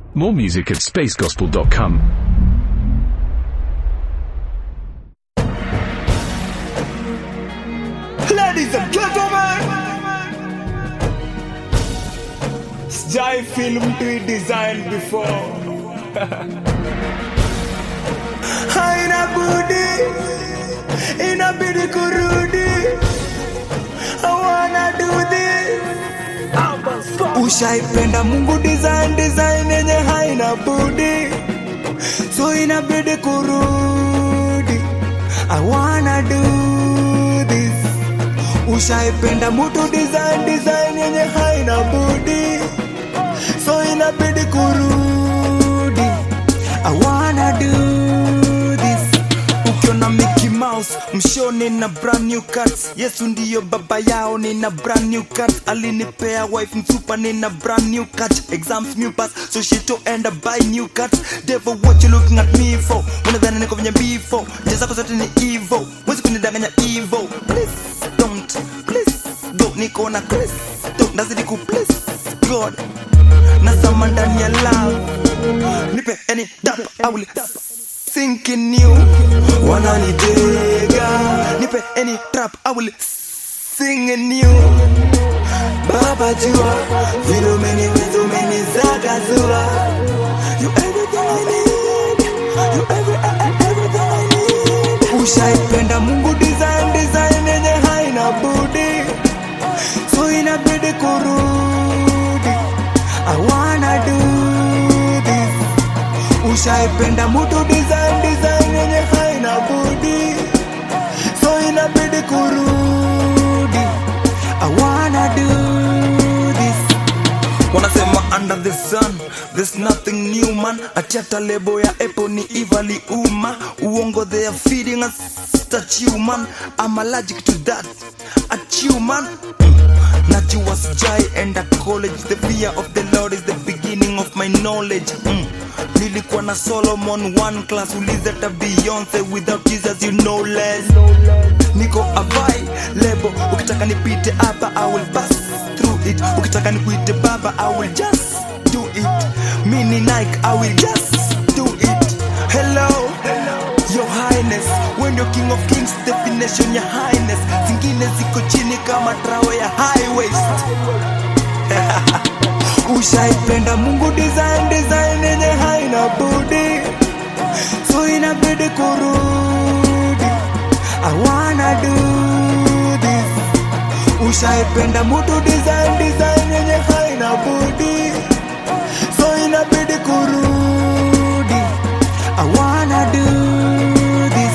More music at spacegospel.com. Ladies and gentlemen, sijai film to design before. Haina budi, inabidi kurudi. I wanna do this. Ushaipenda Mungu design design yenye haina budi, so inabidi kurudi. I wanna do this. Ushaipenda mutu design design yenye haina budi, so inabidi kurudi. I wanna do this. Ukiona Mickey Mouse mshoni na brand new cuts, Yesu ndiyo baba yao, nina brand new cuts. Alinipea wife msupa, nina brand new cut. Exams new pass, so she to end up buy new cuts. Devil, what you looking at me for? Unadhani niko venye before, njia zako zote ni evil, wezi kunidanganya evil. Please don't, please don't, niko na Chris, don't nazidi ku please God, nazama ndani ya love, nipe any dap, I will sink in you. Wananitega, nipe any trap, I will sing in you. Baba jua, vile umeniweza umenizagazua. You everything I need, you every, everything I need. Ushaipenda Mungu design design yenye haina budi, so inabidi kurudi. I wanna do this. Ushaipenda mutu design design yenye haina budi, so inabidi kurudi. I wanna do this. Wanasema under the sun there's nothing new man. Achata lebo ya Apple ni ivali uma uongo they are feeding us statue man. I'm allergic to that. Achieve man. Najua sijai enda college The fear of the Lord is the beginning of my knowledge mm. Nilikuwa na Solomon one class Uliza ta Beyonce without Jesus you know less Niko avai lebo Ukitaka nipite hapa I will pass through it Ukitaka nikuite baba I will just do it Mini Nike I will just do it Hello Your Highness When you're King of Kings definition ya highness Zingine ziko chini kama trawe ya high waist Ushaipenda Mungu design design yenye haina budi, so inabidi kurudi. I wanna do this. Ushaipenda mutu design design yenye haina budi, so inabidi kurudi. I wanna do this.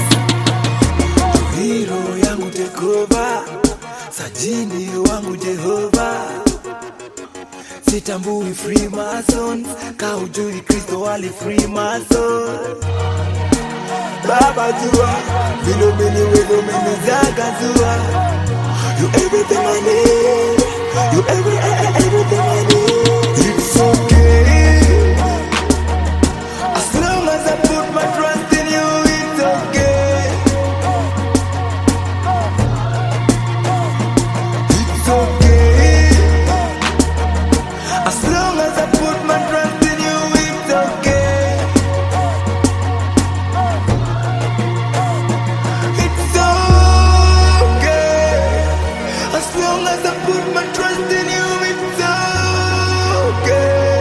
Hero yangu tekova, sajini wangu Jehova sitambui freemason ka ujui kristo wali freemason baba jua vile umeniweza umenizaga zua you everything I need you every, everything I need it's okay as long as I put my trust in you it's okay it's okay as long as I put my trust in you, it's okay. It's okay. As long as I put my trust in you, it's okay.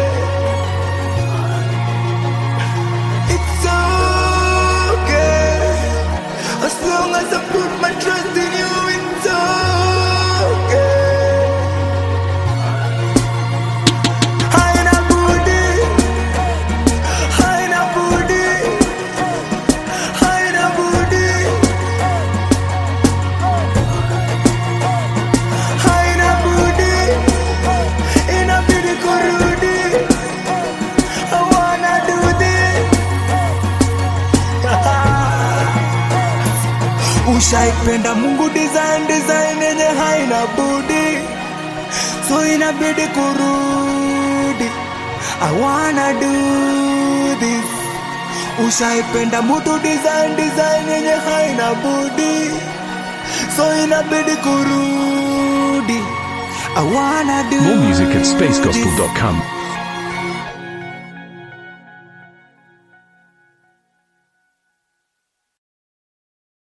It's okay. As long as I put my trust in you, it's okay. Haina budi, haina budi, haina budi, haina budi, inabidi kurudi. I wanna do this. Ushaipenda Mungu design design yenye haina budi so inabidi kurudi. I wanna do this. Ushaipenda mutu design design yenye haina budi, so inabidi kurudi. I wanna do More music at this. spacegospel.com.